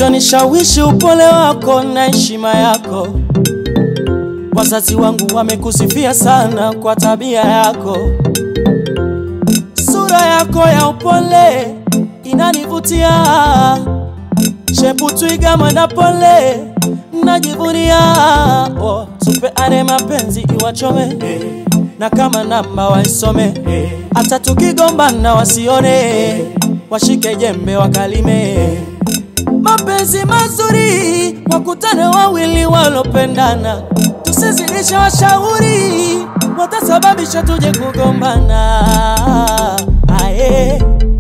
Kilichonishawishi upole wako na heshima yako. Wazazi wangu wamekusifia sana kwa tabia yako. Sura yako ya upole inanivutia, shepu twiga mwenda pole najivunia. Oh, tupeane mapenzi iwachome na kama namba waisome, hata tukigombana wasione, washike jembe wakalime. Mapenzi mazuri wakutane wawili walopendana, tusizidishe washauri, watasababisha tuje kugombana. Aye.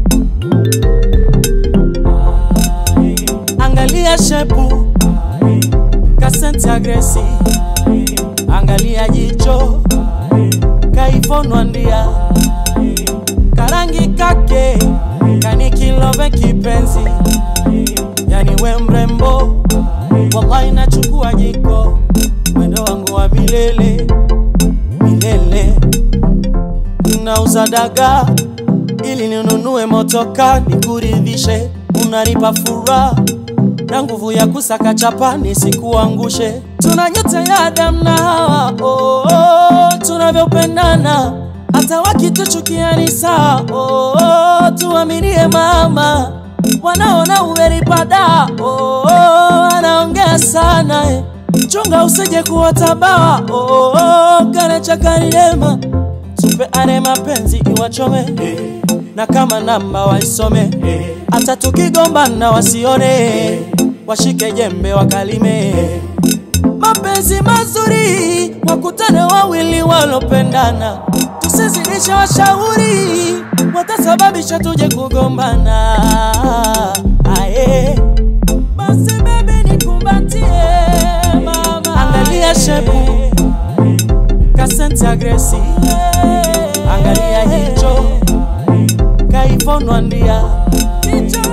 Angalia shepu kasenti agresi, angalia jicho kaifonwa ndia, karangi kake kanikilove kipenzi, yani we mrembo, wallahi nachukua jiko, mwendo wangu wa milele milele, nauza dagaa ili ninunue motoka nikuridhishe, unanipa furaha na nguvu ya kusaka chapa nisikuangushe. Tuna nyota ya Adamu na Hawa, oh, oh, tunavyopendana hata wakituchukia ni sawa. Oh, oh, tuaminie mama, wanaona umenipada. Oh, oh, anaongea sana eh. Chunga usije kuwa tabawa. Oh, oh, kana chakalilema tupeane mapenzi iwachome na kama namba waisome, hata tukigombana wasione, washike jembe wakalime. Mapenzi mazuri wakutane wawili walopendana, tusizidishe washauri, watasababisha tuje kugombana. Aye. Basi baby nikumbatie mama, angalia shepu kasenti agresi, angalia jicho kaifonwa ndia,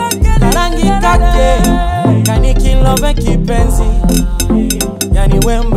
karangi kake kanikilove kipenzi, yani we